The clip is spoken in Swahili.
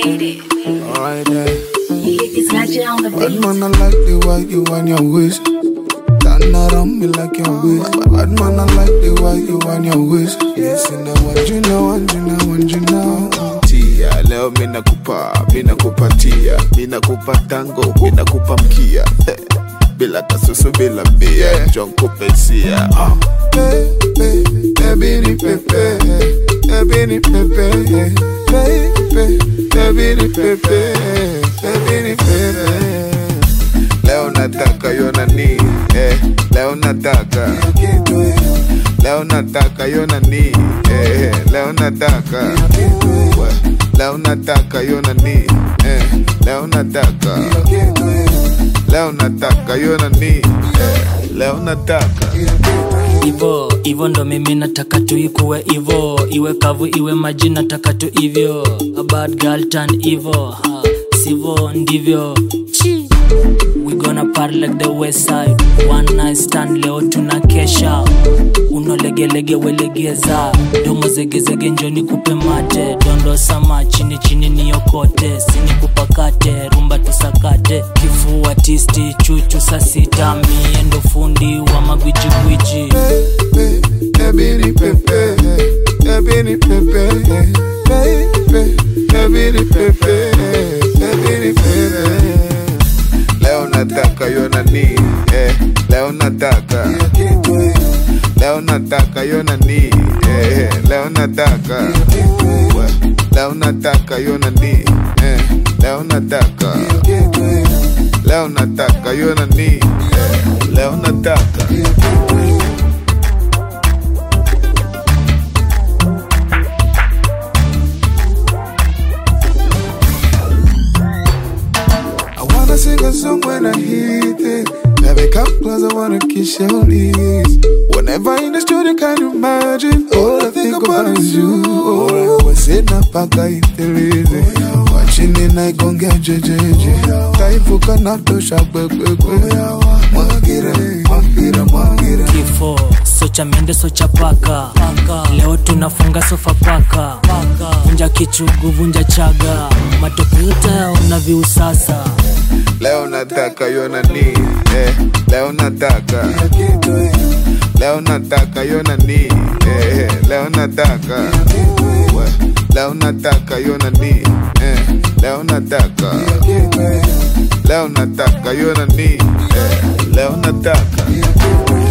made it. Alright then. It's Magic on the Bad beat. man, I like the way you want your waist. Turn around me like your waist. Bad man, I like the way you want your waist. Yes, in the one you know, one you know, one you know. Tia, leo mina kupa, mina kupatia, mina kupa tango, mina kupa mkia. Bila kasusu, bila bia, John kupesia. Ah. Pepe, baby ni pepe, baby ni pepe, pepe, baby ni pepe, baby ni pepe. Leo nataka yo nani, eh, leo nataka Leo nataka yo nani, eh, leo nataka We, Leo nataka yo nani, eh, leo nataka Leo nataka yo nani, eh, leo nataka Ivo, ivo ndo mimi nataka tu ikuwe ivo, iwe kavu iwe maji nataka tu hivyo. A bad girl turn evil, ha, sivo ndivyo. Chi. We gonna party like the west side. One night stand leo tuna kesha. Unolegelege welegeza, domo zegezege njoni kupe mate, dondo sama chini chini niokote, sini kupakate, rumba tusakate, kifua tisti chuchu saa sita, mie ndo fundi wa magwijigwiji. pepe, baby ni pepe, baby ni pepe, pepe, baby ni pepe, baby ni pepe. Leo nataka yo nani, eh, leo nataka Leo nataka yo nani, eh, leo nataka We, Leo nataka yo nani, eh, leo nataka Leo nataka yo nani, eh, leo nataka I wanna sing a song when I hit it. Baby, come close, I wanna kiss your lips. Whenever in the studio, can you imagine? All I think about is you. Oh, we're sitting up, I got it Watching it, I gon' get JJJ. Taifuka na tosha, kwe, kwe, kwe. Mwagira, mwagira, mwagira. kifo socha mende socha paka leo tunafunga sofa paka vunja kichugu vunja chaga matope yote una viusasa Leo nataka yo nani, eh, leo nataka Leo nataka yo nani, eh, leo nataka We, Leo nataka yo nani, eh, leo nataka Leo nataka yo nani, eh, leo nataka